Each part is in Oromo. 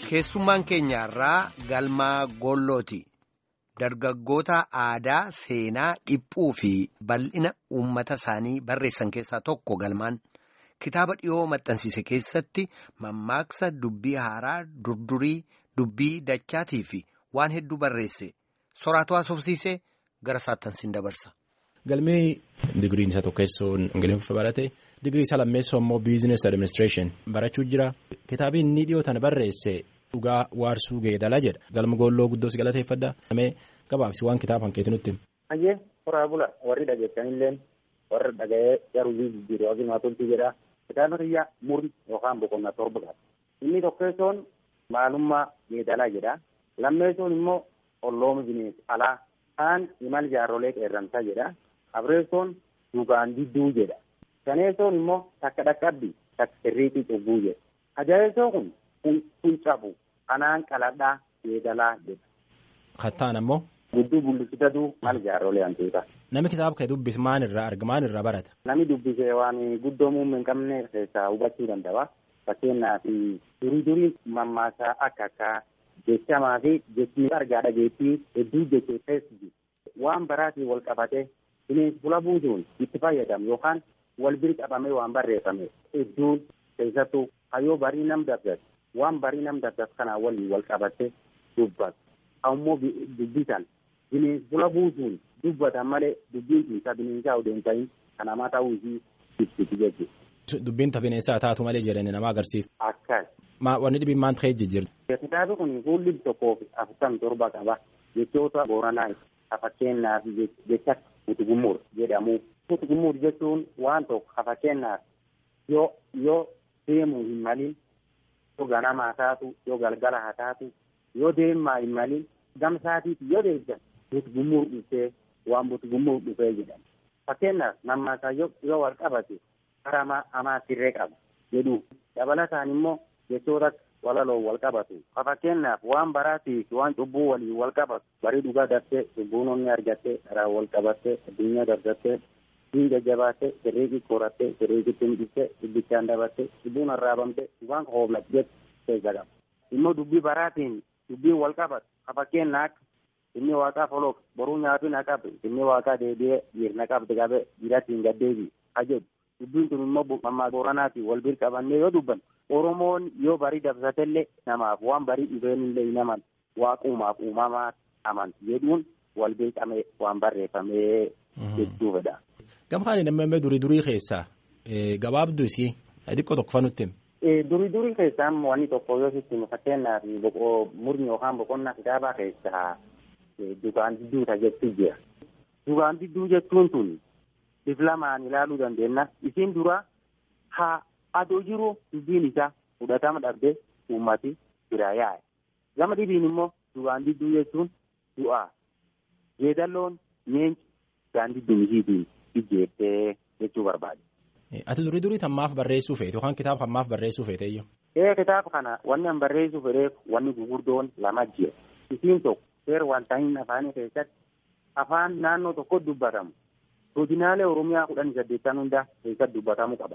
Keessummaan keenyaarraa galmaa gollooti. Dargaggoota aadaa, seenaa, dhiphuu fi bal'ina uummata isaanii barreessan keessaa tokko galmaan kitaaba dhiyoo maxxansiise keessatti mammaaksa dubbii haaraa, durdurii, dubbii dachaatii fi waan hedduu barreesse. Soraatu haasofsiisee gara saattansiin dabarsa. Galmee digiriin isa tokkessoon ingiliffa barate digirii isa lammeessoo immoo biizinesi adiministireeshin barachuu jira. Kitaabii inni dhiyootan barreesse dhugaa waarsuu geedala jedha. Galma goolloo guddoo si galateeffadha. Namee gabaabsi waan kitaaba hanqeeti nutti. Hayyee horaa bula warri dhageessanillee warri dhaga'ee garuu jijjiiruu yookiin waantonni jedha. Kitaaba biyya murni yookaan boqonnaa torba qaba. Inni tokkessoon maalummaa geedalaa jedha. Lammeessoon immoo ollooma bineensi alaa. Kaan imal jaarrolee qeerransaa jedha. Afreessoon dhugaan didduu jedha. Shaneessoon immoo takka dhaqqabbii takka sirriitii cubbuu jedha. Ajaa'ibsoon kun kun cabu kanaan qaladhaa geedalaa jedha. Kattaan ammoo. Gudduu bullusitatu mal jaarrolee hantuuta. Namni kitaaba kee dubbise maal irraa arga maal irraa barata? Namni dubbise waan guddoo muummee hin qabne keessaa hubachuu danda'a. Fakkeenyaaf durii durii mammaasaa akka akka jechamaa fi jechni argaa dhageettii hedduu jecheessees waan baraatiin wal qabatee bineensi fula buusuun itti fayyadamu yookaan wal bira qabamee waan barreeffame hedduun keessattuu hayyoo barii nam dabdatu waan barii nam dabdatu kanaa waliin wal qabatee dubbatu. Ammoo dubbisan bineensi fula buusuun dubbatan malee dubbiin isaa bineensaa odoo hin ta'in kan namaa ta'uu isii ibsiti jechuudha. Dubbiin bineensaa taatu malee jedhanii nama agarsiisa. Akkas. Wanni dhibiin maal ta'ee jijjiirra? Kitaabni kun fuulli tokkoo fi afurtamii torba qaba. Jechoota booranaa fakkeenyaaf jecha utugumuur jedhamu. Utugumuur jechuun waan tokko fakkeenyaaf yoo yoo deemuu hin malin yoo ganamaa taatu yoo galgala haa taatu yoo deemaa hin malin gamsaatiif yoo deeggan utugumuur dhufee waan utugumuur dhufee jedhama. Fakkeenyaaf mammaasaa yoo wal qabate karaa amaa sirree qaba jedhu dabalataan immoo jechoota walaloo wal qabatu fakkeenyaaf waan baraatii fi waan cubbuu waliin wal qabatu barii dhugaa daftee cubbuun onni argattee karaa wal qabattee addunyaa dargattee diin jajjabaattee sirriiqii qorattee sirriiqitti midhistee dubbichaan dabattee cubbuun arraabamtee waan hooflat jettu keessa qaba immoo dubbii baraatiin dubbii wal qabatu fakkeenyaaf inni waaqaa foloof boruu nyaatu na qabe inni waaqaa deebi'ee dhiirna qabde qabe dhiiratti hin gaddeebi ha jedhu dubbiin kun immoo mammaa booranaatiin wal bira qabannee yoo dubbannu Oromoon yoo barii dabsatellee namaaf waan barii dhufeenillee hin aman waaqumaaf uumamaa amanti jedhuun wal bira qabee waan barreeffamee jechuudha. Gamhaan namni durii durii keessaa gabaabduu isii xiqqoo tokko fanutti. Durii durii keessaa wanni tokko yoo sitti fakkeenyaaf murni yookaan boqonnaa kitaabaa keessaa dugaan didduuta jechuu jira. Dugaan didduu jechuun tun diflamaan ilaaluu dandeenya. Isiin dura haa adoo jiru dubbiin isaa fudhatama dhabdee uummati bira yaa'e. Gama dhibiin immoo dugaan didduu jechuun du'aa. Jeedalloon nyeenchi dugaan didduu isiitiin ijjeettee jechuu barbaade. Ati durii durii tammaaf barreessuu feete yookaan kitaaba hammaaf barreessuu feete iyyuu. Ee kitaaba kana wanni an barreessuu fedheef wanni gugurdoon lama jira. Isiin tokko seera wanta hin afaanii keessatti afaan naannoo tokko dubbatamu. Godinaalee Oromiyaa kudhan saddeettan hundaa keessatti dubbatamuu qaba.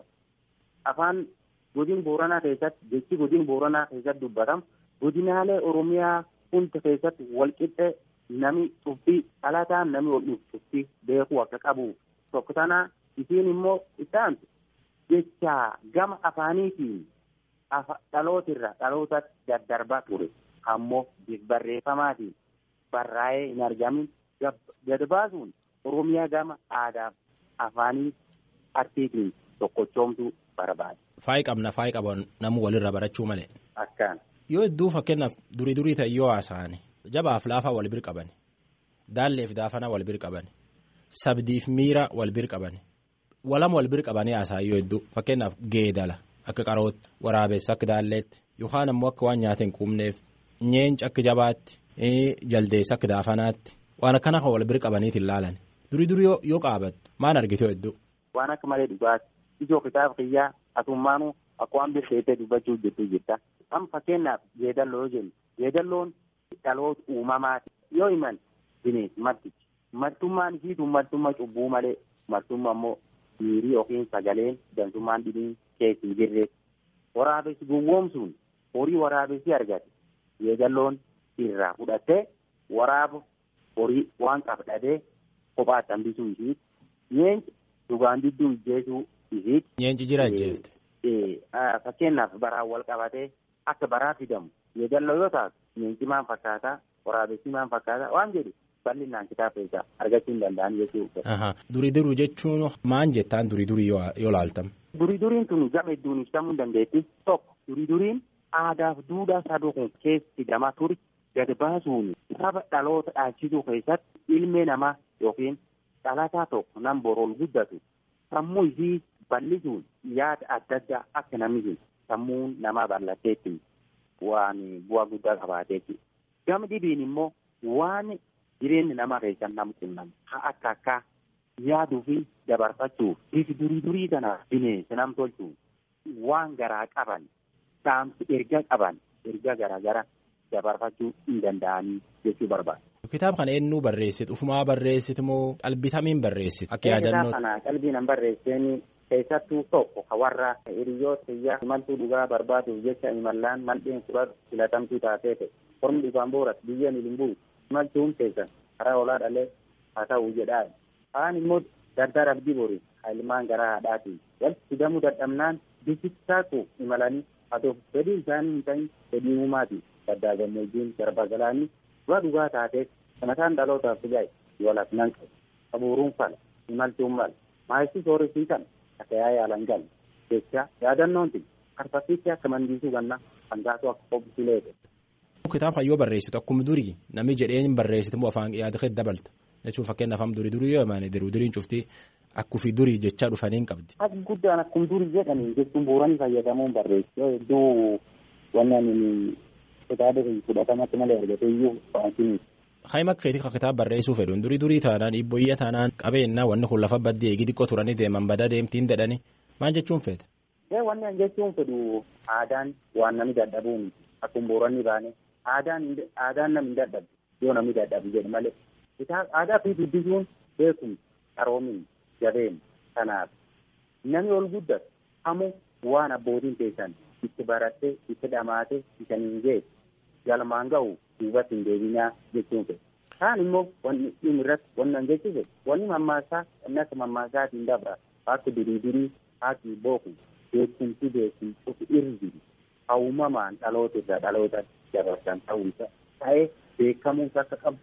Afaan godin Booranaa keessatti jechi godin Booranaa keessatti dubbatamu godinaalee Oromiyaa hunda keessatti walqixxee nami cuftii dhalataan nami ol dhufu cuftii beekuu akka qabu tokko tanaa isiin immoo isaantu jecha gama afaaniitiin dhalootirra dhaloota daddarbaa ture ammoo barreeffamaatiin barraa'ee hin argamin gad baasuun Oromiyaa gama aadaaf afaanii artiitiin tokkochoomtuu barbaade. Faayi qabna faayi qaban namu walirra barachuu malee. Akkaan. Yoo hedduu fakkeenyaaf durii durii ta'e yoo haasa'an jabaaf laafaa wal bir qaban daalleef daafana wal bir qaban sabdiif miira wal bir qaban walama wal bir qabanii haasa'an yoo hedduu fakkeenyaaf geedala akka qarootti waraabessa akka daalleetti yookaan ammoo akka waan nyaata hin quubneef nyeenci akka jabaatti jaldeessa akka daafanaatti waan akkana kan wal bir qabaniitiin laalan durii durii yoo qaabattu maan argite hedduu. Waan akka malee dhugaati. ijoo kitaaba kiyyaa atummaanuu akka waan birteettee dubbachuu jettuu jirta. Amma fakkeenyaaf jeedalloo yoo jennu jeedalloon dhaloota uumamaati. Yoo himan bineensi martichi. Martummaan isiitu martummaa cubbuu malee martummaa immoo miirii yookiin sagaleen dantummaan dhibiin keessa hin jirre. Waraabessi gowwoomsuun horii waraabessi argate yeegalloon irraa fudhattee waraaba horii waan qabdhadee kophaatti hambisuu ishiiti. Nyeenci dhugaan didduu ijjeesuu ishiiti. Nyeenci jira ajjeefte. Fakkeenyaaf baraan wal qabatee akka baraa fidamu yeegalloo yoo taatu nyeenci maal fakkaataa waraabessi maal fakkaataa waan jedhu bal'inaan kitaaba isaa argachuu hin danda'an jechuudha. Durii duruu jechuun maal jettaan durii durii yoo laaltam. Durii duriin tun gama hedduun ibsamuu hin dandeetti tokko durii duriin aadaaf duudhaa saduu kun keessi gama turi gad baasuun saba dhaloota dhaalchisuu keessatti ilmee namaa yookiin dhalataa tokko nan borool guddatu sammuu isii bal'isuun yaada adda addaa akka namni sammuun namaa bal'atteetti waan bu'aa guddaa qabaateetti. Gama dhibiin immoo waan jireenyi namaa keessan nam qunnam haa akka akka yaaduu fi dabarfachuuf bifi durii durii kana bineensa nam tolchuuf waan garaa qaban saamsi erga qaban erga garaa gara dabarfachuu hin danda'anii jechuu barbaada. Kitaaba kana eenyuu barreessite ufumaa barreessite moo qalbitamiin barreessite akka yaadannoo. Kitaaba kana qalbiin barreesseen keessattuu tokko warra hiriyoota biyya imaltuu dhugaa barbaaduuf jecha imallaan maldheen fudhatu filatamtuu taatee Ormi dhufaan booras biyya milimbuu imaltuun keessan karaa olaa dhalee haa ta'u jedhaa. Kaan immoo dardara abdii borii ilmaan garaa haadhaatiin walitti fidamuu dadhabnaan bisittaatu imalanii haa ta'u fedhii isaanii hin ta'in fedhii uumaati gaddaa gammoojjiin garba galaanii dhugaa dhugaa taateef sanataan dhalootaaf fijaa'e yoolaaf nan qabu qabuuruun fala imaltuun mala maayisii sooresii kana akka yaa yaalan galu jecha yaadannoon tun karfaffiitti akka mandiisuu ganna hangaatu akka qophiilee Kitaaba yoo barreessitu akkuma durii namni jedheen barreessitu immoo afaan yaada keessa dabalta jechuun fakkeenyaaf amma durii durii yoo himan diruu duriin cuftii akkufii durii jechaa dhufanii hin qabdi. Akka guddaan akkuma durii jedhanii jechuun bu'uuranii fayyadamuun barreessu yoo hedduu wannan kitaaba fudhatamatti malee argatee iyyuu fa'aatiin. Haima keetii kitaaba barreessuu fedhuun durii durii taanaan dhiibboyya taanaan qabeenya wanni kun lafa baddee eegi xiqqoo turanii deeman badaa deemtiin jedhanii maal jechuun feete. Wanni an jechuun fedhu aadaan waan namni dadhabuun akkuma bu'uuranii baane. aadaan aadaan namni dadhabu yoo namni dadhabu jedhu malee aadaa fi dubbisuun beekumsa qaroomin jabeen kanaaf namni ol guddatu hamu waan abbootiin keessan itti baratte itti dhamaate isaniin geessu galmaan ga'u duubatti hin deebinaa jechuun fedha. Kaan immoo wanni dhimmi irratti wanni an jechuun wanni mammaasaa wanni akka mammaasaatiin dabra akka durii durii haati booku beekumsi beekumsi ofi irri hawumamaan dhaloota irraa dhaloota dabarsan ta'uu isa ta'ee beekamuus akka qabu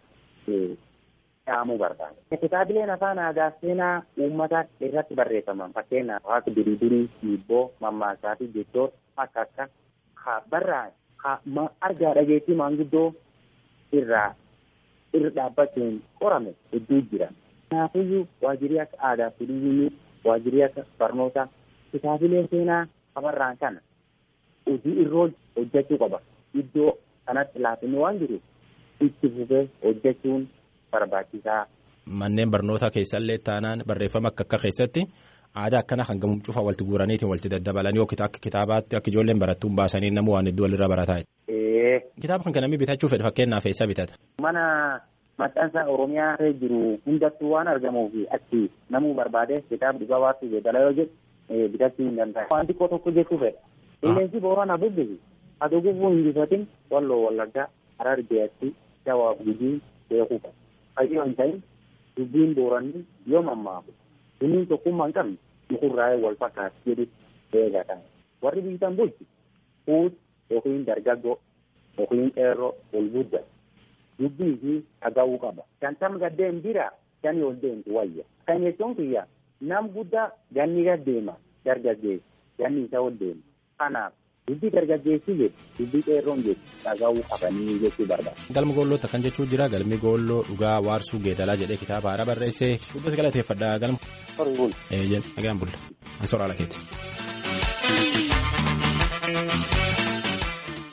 dhaamuu barbaada. Kitaabileen afaan aadaa seenaa uummataa irratti barreeffaman fakkeenyaaf akka durii durii dhiibboo mammaasaa fi jechoota akka akka haa barraa haa argaa dhageettii maanguddoo irraa irra dhaabbachuun qorame hedduu jira. Kanaafiyyuu waajirri akka aadaa fi turizimii waajirri akka barnootaa kitaabilee seenaa afarraan kana hojii irra hojjechuu qaba. Iddoo kanatti laafinni waan jiruuf itti fufee hojjechuun barbaachisaa. Manneen barnootaa keessallee taanaan barreeffama akka akka keessatti aadaa akkana kan gamuun cufaa walitti guuraniitiin walitti daddabalanii yookiin akka kitaabaatti akka ijoolleen barattuun baasanii namuu waan hedduu walirra barataa. Kitaaba kan namni bitachuu fedhe fakkeenyaaf eessa bitata? Mana maxxansa Oromiyaa jiru hundattuu waan argamuuf achi namuu barbaade kitaaba dhugaa waatu beekala yoo jedhu bitachuu hin danda'a. Waan xiqqoo tokko jechuu fedha. Qilleensi boorana bubbisi. Haa gufuu hin jifatin walloo wallaggaa harar beeyatti jawaab gujii beekuu qaba. Fayyoo hin ta'in dubbiin booranii yoo mammaaku sunniin tokkummaa hin qabne mukurraa'ee wal fakkaatu jedhu eegatan. Warri biyyatan bulchu fuut yookiin dargaggoo yookiin qeerroo ol gudda dubbii fi dhaga'uu qaba. Shantam gaddeen bira shanii ol deemtu wayya. Kan jechuun kiyya nam guddaa ganni gaddeema dargaggeessi ganni isa ol deema. Kanaaf dubbii dargaggeessi jedhu dubbii qeerroon jedhu dhaga'uu qabanii jechuu barbaada. Galma goollota kan jechuun jira galmi goolloo dhugaa waarsuu geedalaa jedhee kitaaba haaraa barreessee dubbisa galateeffadha galma. Horii bula. Eeyyee nagaan bulla. An soraala keeti.